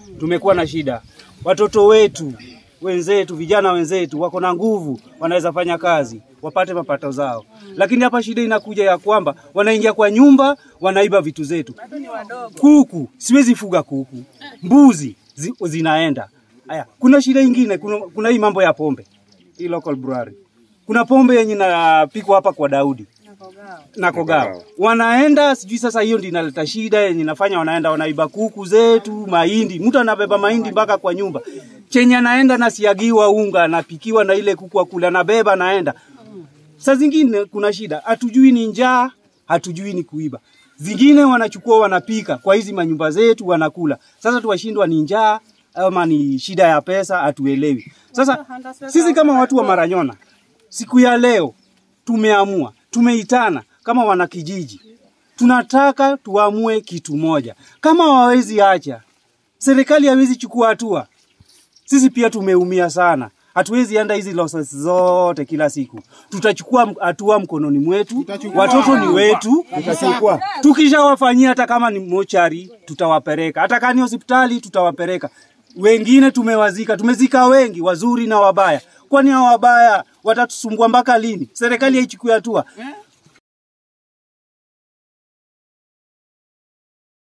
tumekuwa na shida. Watoto wetu wenzetu, vijana wenzetu wako na nguvu, wanaweza fanya kazi wapate mapato zao, lakini hapa shida inakuja ya kwamba wanaingia kwa nyumba, wanaiba vitu zetu. Kuku siwezi fuga kuku, mbuzi zi, zinaenda haya. Kuna shida ingine, kuna, kuna hii mambo ya pombe, hii local brewery. Kuna pombe yenye inapikwa hapa kwa Daudi na Kogao wanaenda sijui sasa, hiyo ndio inaleta shida yenye inafanya wanaenda wanaiba kuku zetu, mahindi. Mtu anabeba mahindi mpaka kwa nyumba, chenye anaenda nasiagiwa unga, anapikiwa na ile kuku akula, anabeba anaenda. Saa zingine kuna shida, hatujui ni njaa, hatujui ni kuiba. Zingine wanachukua wanapika kwa hizi manyumba zetu wanakula. Sasa tuwashindwa ni njaa ama ni shida ya pesa, hatuelewi. Sasa sisi kama watu wa Maranyona, siku ya leo tumeamua, tumeitana kama wanakijiji, tunataka tuamue kitu moja. Kama wawezi acha, serikali hawezi chukua hatua, sisi pia tumeumia sana. Hatuwezi enda hizi losses zote kila siku. Tutachukua m- hatua mkononi mwetu, watoto ni wetu. Tukishawafanyia hata kama ni mochari, tutawapeleka. Hata kama ni hospitali, tutawapeleka. Wengine tumewazika, tumezika wengi, wazuri na wabaya. Kwani hao wabaya watatusumbua mpaka lini? Serikali haichukui hatua.